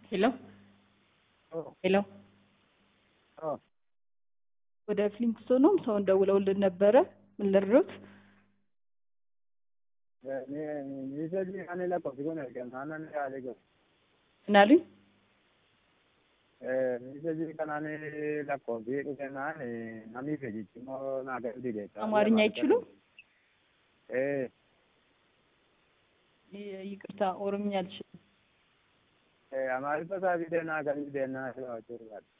ሄሎ ሄሎ ወደ ፍሊንግስቶንም ሰውን ደውለውልን ነበረ። ምን ልርዱት? ምን አሉኝ? አማርኛ አይችሉም? ይ- ይቅርታ ኦሮምኛ አልችልም። Amaariffaa isaa fi deenaa kan deenaa